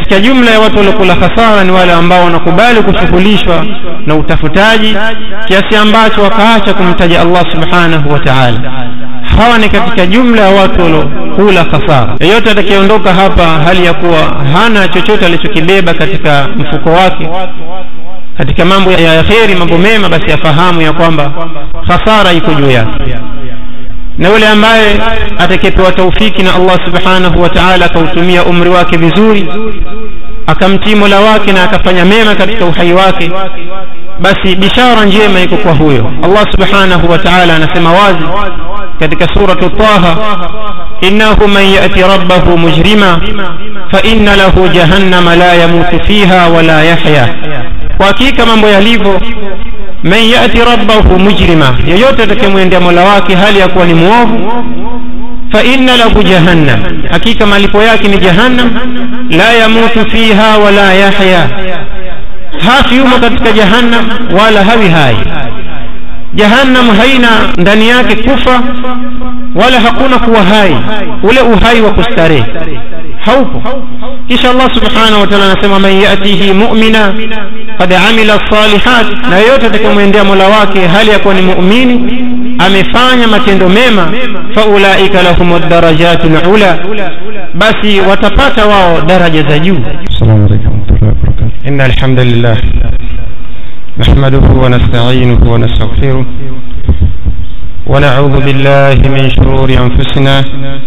katika jumla ya watu waliokula hasara ni wale ambao wanakubali kushughulishwa na utafutaji kiasi ambacho wakaacha kumtaja Allah subhanahu wa ta'ala hawa ni katika jumla ya watu waliokula hasara yeyote atakayeondoka hapa hali ya kuwa hana chochote alichokibeba katika mfuko wake katika mambo ya kheri mambo mema basi afahamu ya kwamba hasara iko juu yake na yule ambaye atakayepewa taufiki na Allah subhanahu wa ta'ala akautumia umri wake vizuri akamtii mola wake na akafanya mema katika uhai wake basi bishara njema iko kwa huyo Allah subhanahu wa ta'ala anasema wazi katika suratu Taha innahu man yati rabbahu mujrima fa inna lahu jahannama la yamutu fiha wala yahya kwa hakika mambo yalivyo man yati rabbahu mujrima yeyote atakayemwendea mola wake hali ya kuwa ni muovu fa inna lahu jahannam hakika malipo yake ni jahannam la yamutu fiha wala yahya hafi yumo katika jahannam wala hawi hai jahannam haina ndani yake kufa wala hakuna kuwa hai ule uhai wa kustarehe haupo kisha Allah subhanahu wa ta'ala anasema man yatihi mu'mina qad amila salihat na yeyote atakayemwendea mola wake hali ya kuwa ni muumini amefanya matendo mema faulaika lahum darajatul ula basi watapata wao daraja za juu السلام عليكم ورحمة الله وبركاته إن الحمد لله نحمده ونستعينه ونستغفره ونعوذ بالله من شرور أنفسنا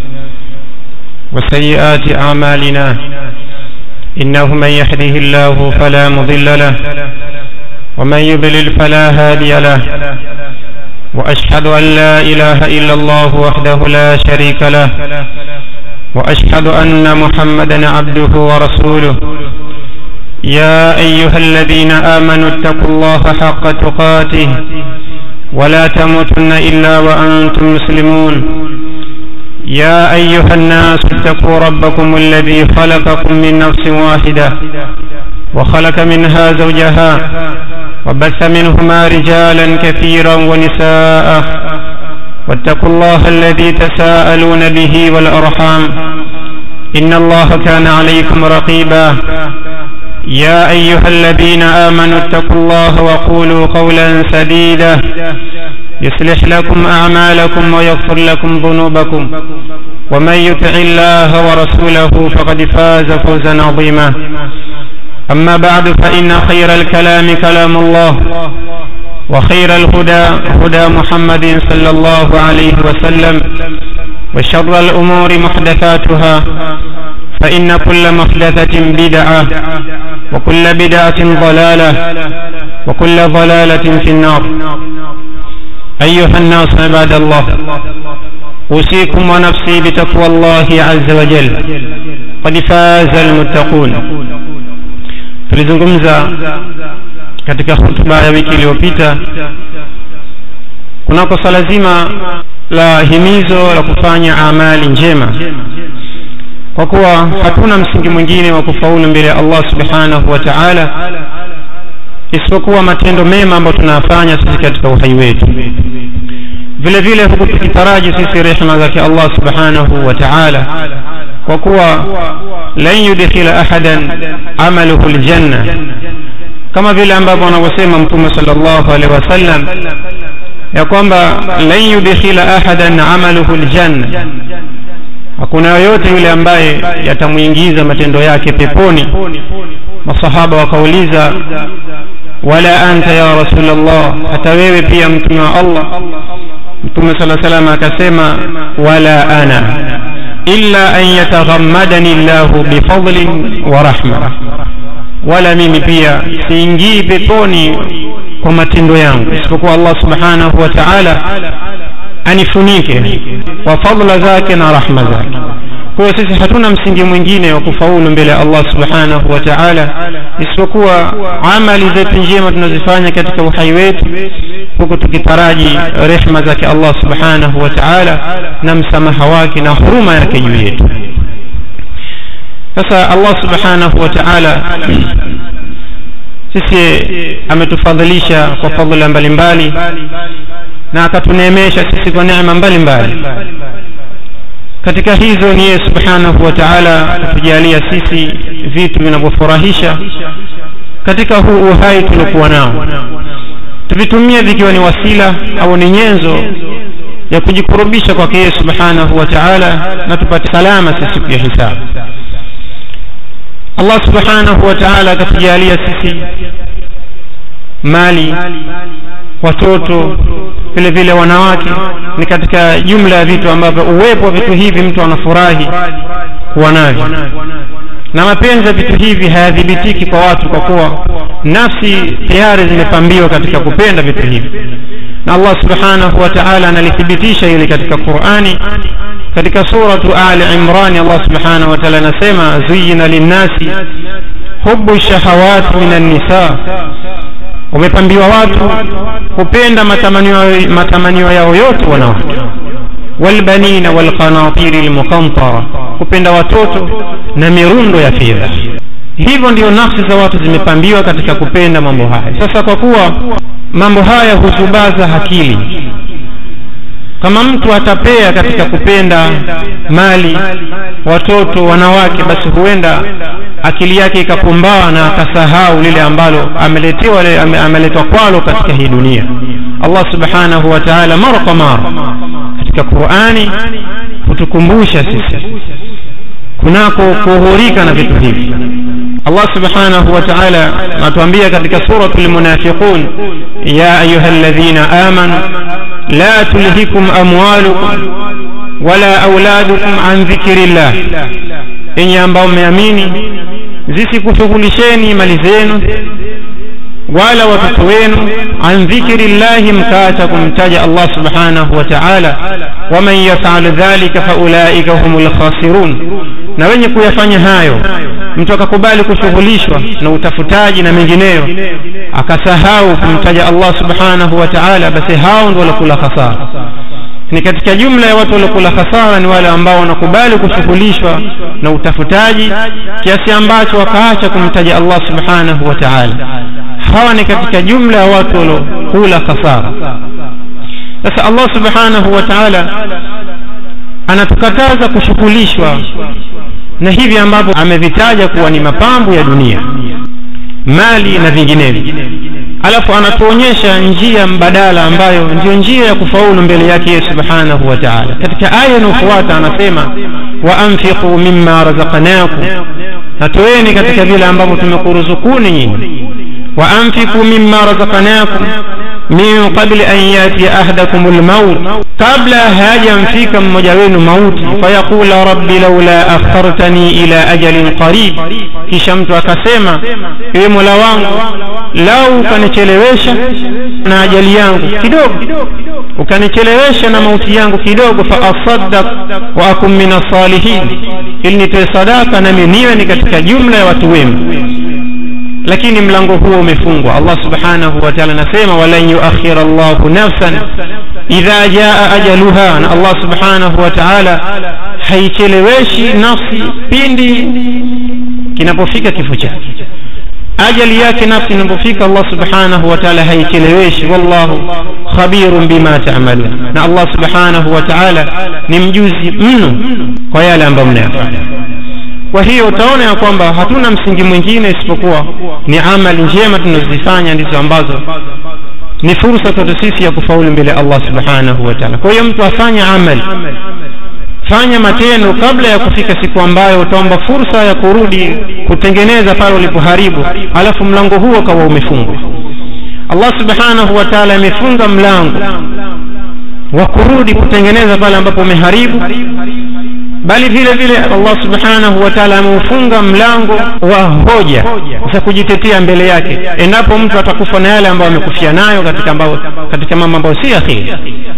وسيئات أعمالنا إنه من يهده الله فلا مضل له ومن يضلل فلا هادي له وأشهد أن لا إله إلا الله وحده لا شريك له وأشهد أن محمدا عبده ورسوله يا أيها الذين آمنوا اتقوا الله حق تقاته ولا تموتن إلا وأنتم مسلمون يا أيها الناس اتقوا ربكم الذي خلقكم من نفس واحدة وخلق منها زوجها وبث منهما رجالا كثيرا ونساء واتقوا الله الذي تساءلون به والأرحام إن الله كان عليكم رقيبا يا أيها الذين آمنوا اتقوا الله وقولوا قولا سديدا يصلح لكم أعمالكم ويغفر لكم ذنوبكم ومن يطع الله ورسوله فقد فاز فوزا عظيما أما بعد فإن خير الكلام كلام الله وخير الهدى هدى محمد صلى الله عليه وسلم وشر الأمور محدثاتها فإن كل محدثة بدعة وكل بدعة ضلالة وكل ضلالة في النار أيها الناس عباد الله أوصيكم ونفسي بتقوى الله عز وجل قد فاز المتقون tulizungumza katika hutuba ya wiki iliyopita kunako swala zima la himizo la kufanya amali njema kwa kuwa hatuna msingi mwingine wa kufaulu mbele ya Allah subhanahu wa ta'ala isipokuwa matendo mema ambayo tunayafanya sisi katika uhai wetu vile vile huku tukitaraji sisi rehema zake Allah subhanahu wa ta'ala kwa kuwa lan yudkhila ahadan amaluhu aljanna kama vile ambavyo anavyosema mtume sallallahu alaihi wasallam ya kwamba lan yudkhila ahadan amaluhu aljanna hakuna yoyote yule ambaye yatamwingiza matendo yake peponi masahaba wakauliza wala anta ya rasulullah hata wewe pia mtume wa Allah mtume sala salam akasema wala ana illa an yataghammadani llahu bifadlin wa rahma wala mimi pia siingii peponi kwa matendo yangu isipokuwa Allah subhanahu wa ta'ala anifunike kwa fadla zake na rahma zake kwa hiyo sisi hatuna msingi mwingine wa kufaulu mbele ya Allah subhanahu wa ta'ala isipokuwa amali zetu njema tunazifanya katika uhai wetu huku tukitaraji rehma zake Allah subhanahu wa ta'ala na msamaha wake na huruma yake juu yetu sasa Allah subhanahu wa ta'ala sisi ametufadhilisha kwa fadhila mbalimbali na akatuneemesha sisi kwa neema mbalimbali katika hizo ni yeye subhanahu wa taala kutujalia sisi vitu vinavyofurahisha katika huu uhai tuliokuwa nao tuvitumie vikiwa ni wasila au ni nyenzo ya kujikurubisha kwake yeye subhanahu wa taala na tupate salama sisi siku ya hisabu allah subhanahu wa taala akatujalia sisi mali watoto vile vile wanawake ni katika jumla ya vitu ambavyo uwepo wa vitu hivi mtu anafurahi kuwa navyo na mapenzi ya vitu hivi hayadhibitiki kwa watu kwa kuwa nafsi tayari zimepambiwa katika kupenda vitu hivi na allah subhanahu wa taala analithibitisha hili katika qurani katika suratu ali imrani allah subhanahu wa taala anasema zuyina linnasi hubu shahawati min annisa wamepambiwa watu kupenda matamanio, matamanio yao yote wanawake walbanina walqanatiri lmuqantara kupenda watoto na mirundo ya fedha hivyo ndio nafsi za watu zimepambiwa katika kupenda mambo haya sasa kwa kuwa mambo haya huzubaza akili kama mtu atapea katika kupenda mali watoto wanawake basi huenda akili yake ikapumbaa na akasahau lile ambalo ameletewa ame, ameletwa kwalo katika hii dunia allah subhanahu wa taala mara kwa mara katika qurani hutukumbusha sisi kunako kuhurika na vitu hivi allah subhanahu wa taala anatuambia katika suratu lmunafiqun ya ayuha ladhina amanu la tulhikum amwalukum wala auladukum an dhikri llah enye ambao mmeamini zisikushughulisheni mali zenu wala watoto wenu an dhikri llahi mkaacha kumtaja allah subhanahu wa taala waman yafal dhalika faulaika hum lkhasirun na wenye kuyafanya hayo mtu akakubali kushughulishwa na utafutaji na mengineyo akasahau kumtaja allah subhanahu wa taala basi hao ndo walokula khasara ni katika jumla ya watu waliokula hasara ni wale ambao wanakubali kushughulishwa na utafutaji kiasi ambacho wakaacha kumtaja allah subhanahu wa taala hawa ni katika jumla ya watu waliokula hasara sasa allah subhanahu wa taala anatukataza kushughulishwa na hivi ambavyo amevitaja kuwa ni mapambo ya dunia mali na vinginevyo alafu anatuonyesha njia mbadala ambayo ndiyo njia ya kufaulu mbele yake yeye subhanahu wa taala katika aya inayofuata anasema wa anfiqu mimma razaqnakum natoeni katika vile ambavyo tumekuruzukuni nyinyi wa anfiqu mimma razaqnakum min qabli an yatiya ahadakum lmaut kabla hayajamfika mmoja wenu mauti fayaqula rabbi laula akhartani ila ajalin qarib kisha mtu akasema ewe mola wangu lau ukanichelewesha na ajali yangu kidogo ukanichelewesha na mauti yangu kidogo faasaddaq wa akum min assalihin ili nitoe sadaka nami niwe ni katika jumla ya watu wema lakini mlango huo umefungwa allah subhanahu wa taala anasema walan yuakhira llahu nafsan idha jaa ajaluha na allah subhanahu wa taala haicheleweshi nafsi pindi kinapofika kifo chake ajali yake nafsi inapofika allah subhanahu wa taala haicheleweshi wallahu khabirun bima tamalun na allah subhanahu wa taala ni mjuzi mno kwa yale ambayo mnayafanya kwa hiyo utaona ya kwamba hatuna msingi mwingine isipokuwa ni amali njema tunazozifanya ndizo ambazo ni fursa kwetu sisi ya kufaulu mbele allah subhanahu wa taala kwa hiyo mtu afanye amali fanya matendo kabla ya kufika siku ambayo utaomba fursa ya kurudi kutengeneza pale ulipoharibu alafu mlango huo ukawa umefungwa allah subhanahu wa taala amefunga mlango wa kurudi kutengeneza pale ambapo umeharibu bali vile vile allah subhanahu wa taala ameufunga mlango wa hoja za kujitetea mbele yake endapo mtu atakufa na yale ambayo amekufia nayo katika, ambao, katika mambo ambayo si akhiri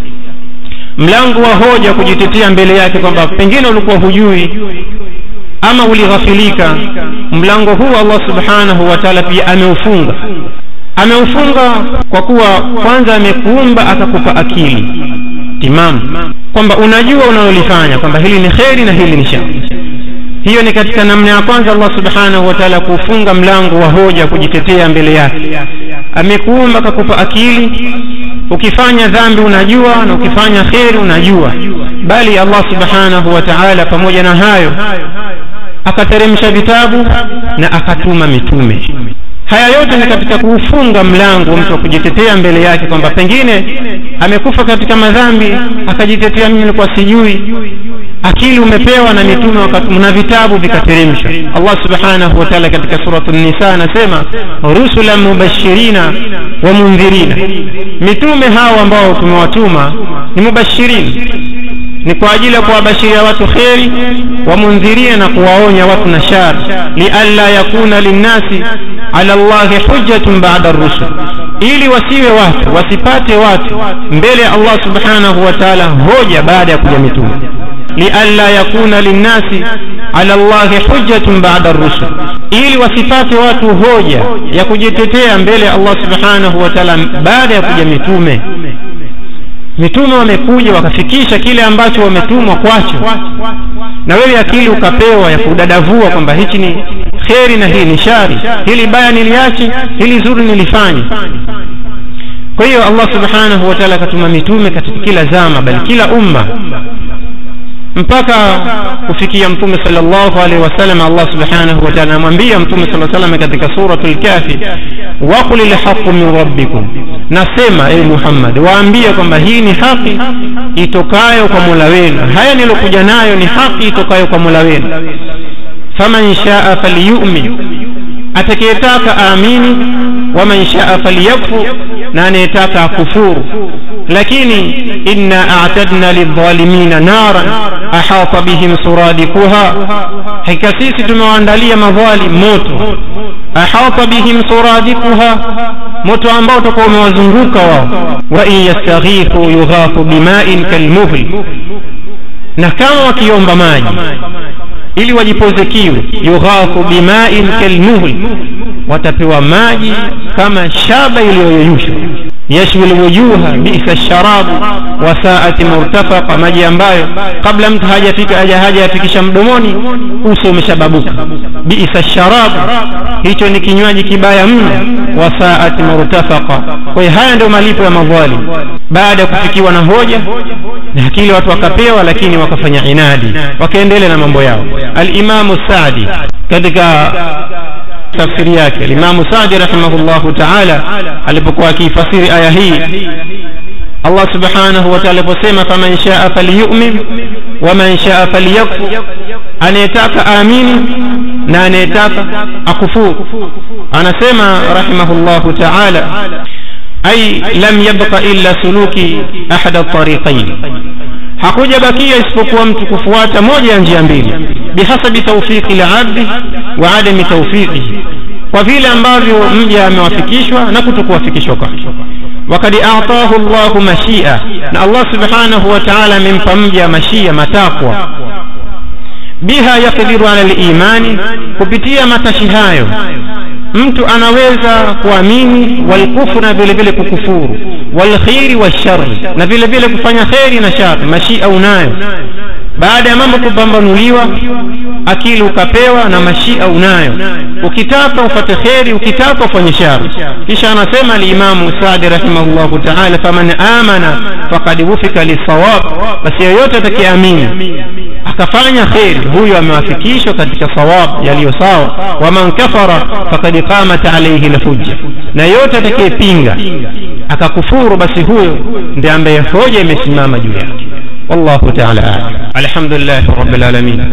mlango wa hoja kujitetea mbele yake kwamba pengine ulikuwa hujui ama ulighafilika mlango huu allah subhanahu wa taala pia ameufunga ameufunga kwa kuwa kwanza amekuumba akakupa akili timamu kwamba unajua unalolifanya kwamba hili ni kheri na hili ni shari hiyo ni katika namna ya kwanza allah subhanahu wa taala kuufunga mlango wa hoja kujitetea mbele yake amekuumba akakupa akili ukifanya dhambi unajua na ukifanya kheri unajua bali allah subhanahu wa taala pamoja na hayo akateremsha vitabu na akatuma mitume haya yote ni katika kuufunga mlango wa mtu wa kujitetea mbele yake kwamba pengine amekufa katika madhambi akajitetea mimi nilikuwa sijui akili umepewa na mitume na vitabu vikateremsha allah subhanahu wa taala katika suratu nisa anasema rusulan mubashirina wa mundhirina mitume hao ambao tumewatuma ni mubashirin ni kwa ajili ya kuwabashiria watu kheri wamundhirina na kuwaonya watu na shari lialla yakuna linnasi ala llahi hujjatun bada rusul ili wasiwe watu wasipate watu mbele ya allah subhanahu wa taala hoja baada ya kuja mitume lialla yakuna linnasi ala llahi hujjatun bada rusul ili wasipate watu hoja ya kujitetea mbele ya allah subhanahu wa taala baada ya kuja mitume mitume wamekuja wakafikisha kile ambacho wametumwa kwacho na wewe akili ukapewa ya kudadavua kwamba hichi ni kheri na hii ni shari hili baya niliache hili zuri nilifanye kwa hiyo allah subhanahu wa taala akatuma mitume katika kila zama bali kila umma mpaka kufikia mtume sallallahu alaihi wasallam allah subhanahu wa taala anamwambia mtume saa salam katika suratu lkafi waqul lhaqu min rabbikum nasema e muhammad waambie kwamba hii ni haki itokayo kwa mola wenu haya nilokuja nayo ni haki itokayo kwa mola wenu faman shaa falyumin atakayetaka aamini waman shaa falyakfur na anayetaka akufuru lakini inna a'tadna lidhalimina naran ahata bihim suradikuha hakika sisi tumewaandalia madhalim moto ahata bihim suradikuha moto ambao utakuwa umewazunguka wao wa in yastaghithu yughathu bima'in kalmuhl na kama wakiomba maji ili wajipoze kiu yughathu bima'in kalmuhl watapewa maji kama shaba iliyoyeyushwa yashwi lwujuha bisa sharabu wasaati murtafaqa maji ambayo kabla mtu hajafika haja hajayafikisha mdomoni uso umeshababuka bisa sharabu hicho ni kinywaji kibaya mno wasaati murtafaqa kwa hiyo haya ndio malipo ya madhalim baada ya kufikiwa na hoja na akili watu wakapewa lakini wakafanya inadi wakaendelea na mambo yao alimamu sadi katika tafsiri yake limamu sadi rahimahullahu taala alipokuwa akiifasiri aya hii allah subhanahu wa taala aliposema faman shaa falyumin waman shaa falyakfur anayetaka amini na anayetaka akufuru anasema rahimahullahu taala ay lam yabqa illa suluki ahada tariqain hakuja bakia isipokuwa mtu kufuata moja ya njia mbili bihasabi tawfiqi labdi wa adami tawfiqihi kwa vile ambavyo mja amewafikishwa na kutokuwafikishwa kwake wakad atahu llahu mashia na allah subhanahu wa taala amempa mja mashia matakwa biha yakdiru ala limani kupitia matashi hayo mtu anaweza kuamini walkufru na vile vile kukufuru walkhiri washari na vile vile kufanya kheri na shari mashia unayo baada ya mambo kupambanuliwa akili ukapewa na mashia unayo ukitaka ufate kheri ukitaka ufanye shari kisha anasema alimamu sadi rahimahullahu taala faman amana fakad wufika lisawab basi yeyote atakayeamini akafanya kheri huyo amewafikishwa katika sawab yaliyo sawa waman kafara fakad qamat alaihi lhujja na yote atakayepinga akakufuru basi huyo ndiye ambaye hoja imesimama juu yake wallahu taala alam alhamdulillahi rabbil alamin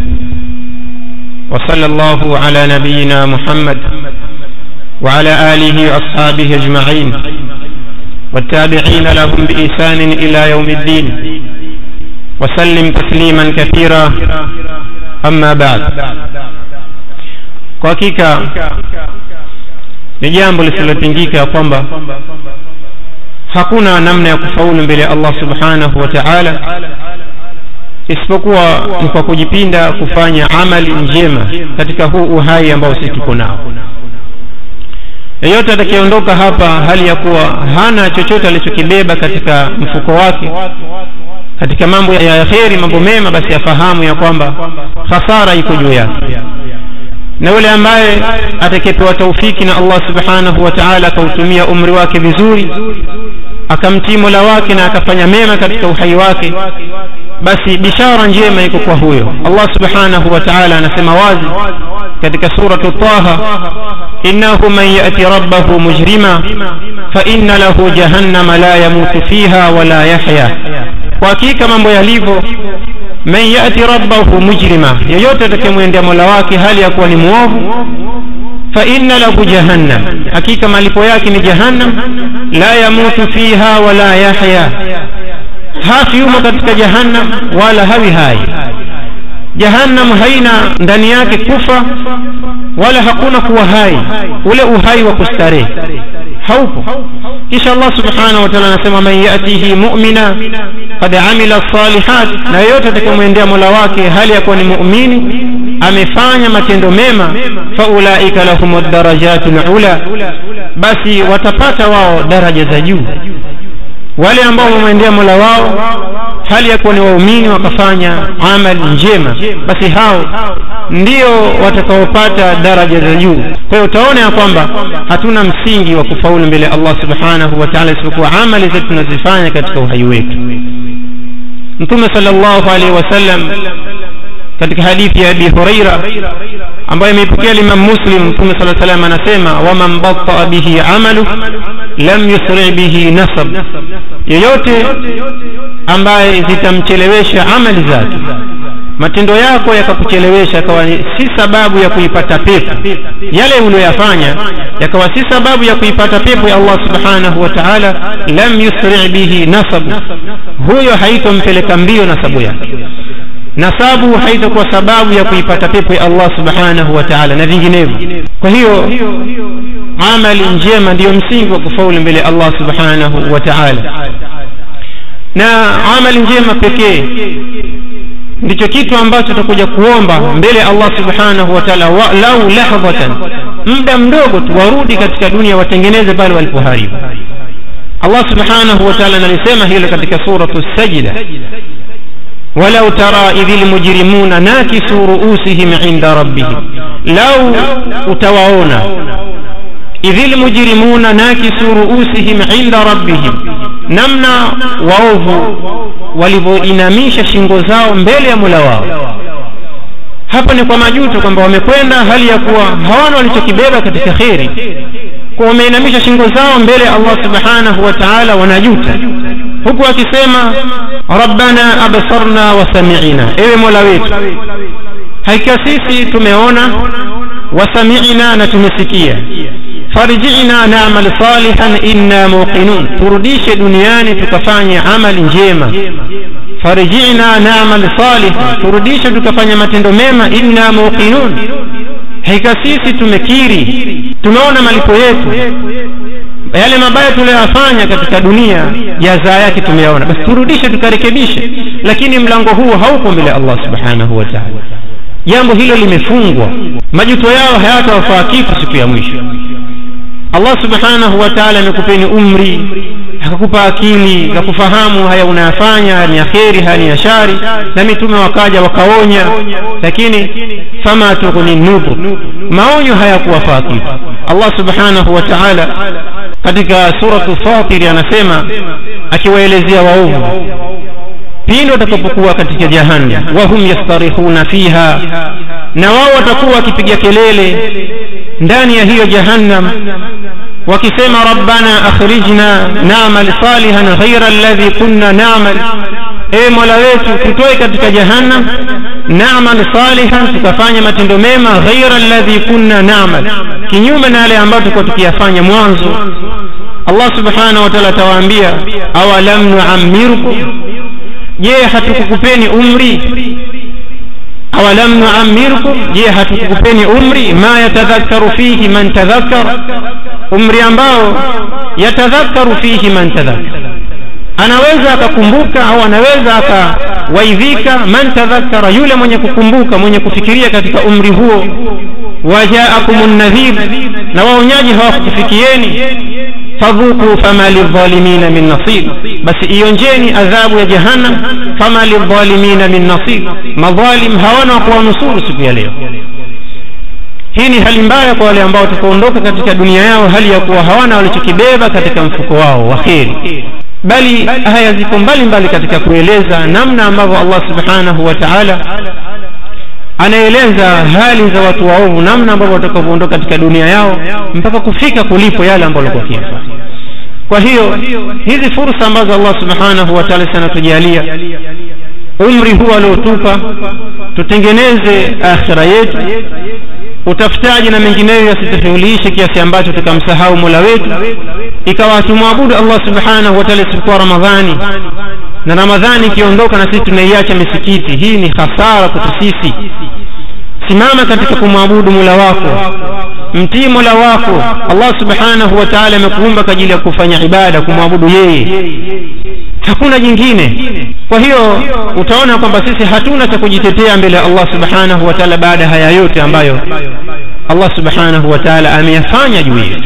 وصلى الله على نبينا محمد وعلى آله وأصحابه أجمعين والتابعين لهم بإحسان إلى يوم الدين وسلم تسليما كثيرا أما بعد kwa hakika ni jambo lisilopingika ya kwamba hakuna namna ya kufaulu mbele ya allah subhanahu wa taala isipokuwa ni kwa kujipinda kufanya amali njema katika huu uhai ambao sisi tuko nao yeyote atakayeondoka hapa hali ya kuwa hana chochote alichokibeba katika mfuko wake katika mambo ya kheri mambo mema basi afahamu ya kwamba hasara iko juu yake na yule ambaye atakayepewa taufiki na allah subhanahu wa taala akautumia umri wake vizuri akamtii mola wake na akafanya mema katika uhai wake basi bishara njema iko kwa huyo allah subhanahu wa taala anasema wazi katika suratu taha innahu man yati rabbahu mujrima faina lahu jahannama la yamutu fiha wala yahya kwa hakika mambo yalivyo man yati rabbahu mujrima yeyote atakayemwendea mola wake hali ya kuwa ni mwovu faina lahu jahannam hakika malipo yake ni jahannam la yamutu fiha wala yahya hafi yumo katika jahannam wala hawi hai jahannam haina ndani yake kufa wala hakuna kuwa hai ule uhai wa kustarehe haupo kisha allah subhanahu wa taala anasema man yatihi mumina qad amila salihat na yeyote atakayemwendea mola wake hali ya kuwa ni muumini amefanya matendo mema faulaika lahum darajatu lula basi watapata wao daraja za juu wale ambao wamemwendea mola wao hali ya kuwa ni waumini wakafanya amali njema basi hao ndio watakaopata daraja za juu kwa hiyo utaona ya kwamba hatuna msingi wa kufaulu mbele ya allah subhanahu wa taala isipokuwa amali zetu tunazifanya katika uhai wetu mtume salllahu alaihi wasallam katika hadithi ya abi huraira ambayo imeipokea limam muslim mtume saa salam anasema waman bataa bihi amalu lam yusri bihi nasab yeyote ambaye zitamchelewesha amali zake matendo yako yakakuchelewesha yakawa si sababu ya kuipata pepo yale uliyoyafanya yakawa si sababu ya kuipata pepo ya allah subhanahu wa taala lam yusri bihi nasabu huyo haitompeleka mbio nasabu yake nasabu haitakuwa sababu ya kuipata pepo ya allah subhanahu wa taala na vinginevyo kwa hiyo amali njema ndiyo msingi wa kufaulu mbele ya allah subhanahu wa taala na amali njema pekee ndicho kitu ambacho tutakuja kuomba mbele ya allah subhanahu wa taala lau lahdhatan muda mdogo tu warudi katika dunia watengeneze pale walipoharibu allah subhanahu wa taala analisema hilo katika suratu sajida ولو ترى إذ المجرمون ناكسوا رؤوسهم عند ربهم لو utawaona إذ المجرمون ناكسوا رؤوسهم عند ربهم namna waovu walivyoinamisha shingo zao mbele ya mula wao hapa ni kwa majuto kwamba wamekwenda hali ya kuwa hawana walichokibeba katika kheri kwa wameinamisha shingo zao mbele ya allah subhanahu wa taala wanajuta huku akisema rabbana absarna wa sami'na ewe mola wetu hakika sisi tumeona wasami'na na tumesikia farji'na na'mal salihan inna muqinun turudishe duniani tukafanye amali njema farji'na na'mal salihan turudishe tukafanye matendo mema inna muqinun hakika sisi tumekiri tumeona malipo yetu yale mabaya tuliyoyafanya katika dunia jazaa yake tumeyaona basi turudishe tukarekebishe lakini mlango huu hauko mbele ya allah subhanahu wa taala jambo hilo limefungwa majuto yao hayatawafaa kitu siku ya mwisho allah subhanahu wa taala amekupeni umri akakupa akili za kufahamu haya unayafanya ni ya kheri haya ni ya shari na mitume wakaja wakaonya lakini fama tughni nudhur maonyo hayakuwafaa kitu allah subhanahu wa taala katika suratu fatiri anasema akiwaelezea waovu pindi watakapokuwa katika jahannam wahum yastarihuna fiha na wao watakuwa wakipiga kelele ndani ya hiyo jahannam wakisema rabbana akhrijna namal salihan ghaira alladhi kunna namal ewe mola wetu tutoe katika jahannam namal salihan tukafanya matendo mema ghaira alladhi kunna namal kinyume na yale ambayo tulikuwa tukiyafanya mwanzo allah subhanahu wa taala atawaambia awalam nuammirukum je hatukukupeni umri awalam nuammirukum je hatukukupeni umri ma yatadhakkaru fihi man tadhakkar umri ambao yatadhakkaru fihi man tadhakkar anaweza akakumbuka au anaweza akawaidhika man tadhakkara yule mwenye kukumbuka mwenye kufikiria katika umri huo wajaakum nadhir na waonyaji hawakukufikieni fadhuku fama lidhalimina min nasir basi ionjeni adhabu ya jahannam fama lidhalimina min nasir madhalim hawana wakuwanusuru siku ya leo hii ni hali mbaya kwa wale ambao watakaondoka katika dunia yao hali ya kuwa hawana walichokibeba katika mfuko wao wa kheri bali aya ziko mbalimbali katika kueleza namna ambavyo allah subhanahu wa taala anaeleza hali za watu waovu namna ambavyo watakavyoondoka katika dunia yao mpaka kufika kulipo yale ambayo walikuwa wakiyafanya kwa hiyo hizi fursa ambazo allah subhanahu wa taala sanatujalia umri huu aliotupa tutengeneze akhira yetu utafutaji na mengineyo yasitushughulishe kiasi ambacho tukamsahau mola wetu ikawa tumwabudu allah subhanahu wa taala isipokuwa ramadhani na ramadhani ikiondoka na sisi tunaiacha misikiti hii ni hasara kwetu sisi simama katika kumwabudu mola wako mtii mola wako allah subhanahu wa taala amekuumba kwa ajili ya kufanya ibada kumwabudu yeye hakuna jingine kwa hiyo utaona kwamba sisi hatuna cha kujitetea mbele ya allah subhanahu wa taala baada ya haya yote ambayo allah subhanahu wa taala ameyafanya juu yetu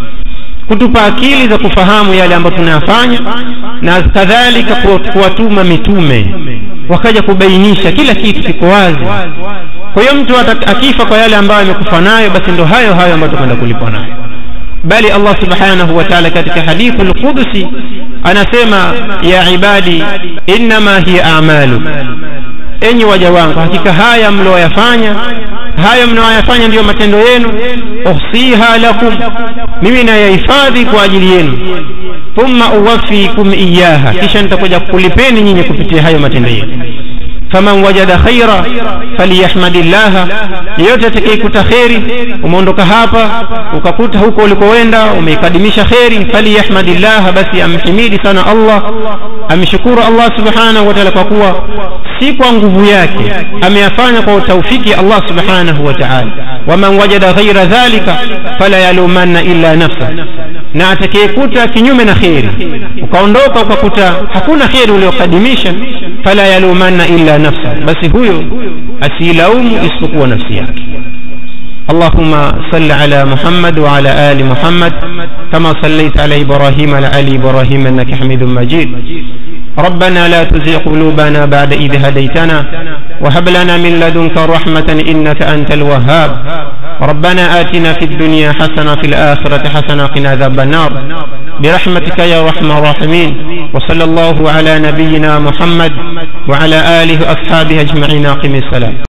kutupa akili za kufahamu yale ambayo tunayafanya na kadhalika kuwatuma mitume wakaja kubainisha kila kitu kiko wazi kwa hiyo mtu akifa kwa yale ambayo amekufa nayo basi ndo hayo hayo ambayo tukwenda kulipwa nayo bali allah subhanahu wa taala katika hadithu lqudsi anasema ya ibadi innama hiya amalu enyi waja wangu hakika haya mlioyafanya hayo mnaoyafanya ndiyo matendo yenu uhsiha lakum mimi nayahifadhi kwa ajili yenu thumma uwafikum iyaha kisha nitakuja kulipeni nyinyi kupitia hayo matendo yenu faman wajada khaira faliyahmadi llaha yeyote atakayekuta kheri umeondoka hapa ukakuta huko ulikoenda umeikadimisha kheri faliyahmadi llaha basi amhimidi sana allah amshukuru allah subhanahu wataala kwa kuwa si kwa nguvu yake ameyafanya kwa taufiki ya allah subhanahu wa taala waman wajada ghaira dhalika fala yalumanna illa nafsa na atakayekuta kinyume na kheri ukaondoka ukakuta hakuna kheri uliokadimisha fala yalumanna illa nafsa basi huyo asiilaumu isipokuwa nafsi yake اللهم صل على محمد وعلى آل محمد كما صليت على إبراهيم وعلى آل إبراهيم إنك حميد مجيد ربنا لا تزغ قلوبنا بعد إذ هديتنا وهب لنا من لدنك رحمة إنك أنت الوهاب ربنا آتنا في الدنيا حسنة في الآخرة حسنة قنا عذاب النار برحمتك يا أرحم الراحمين وصلى الله على نبينا محمد وعلى آله وأصحابه أجمعين أقم السلام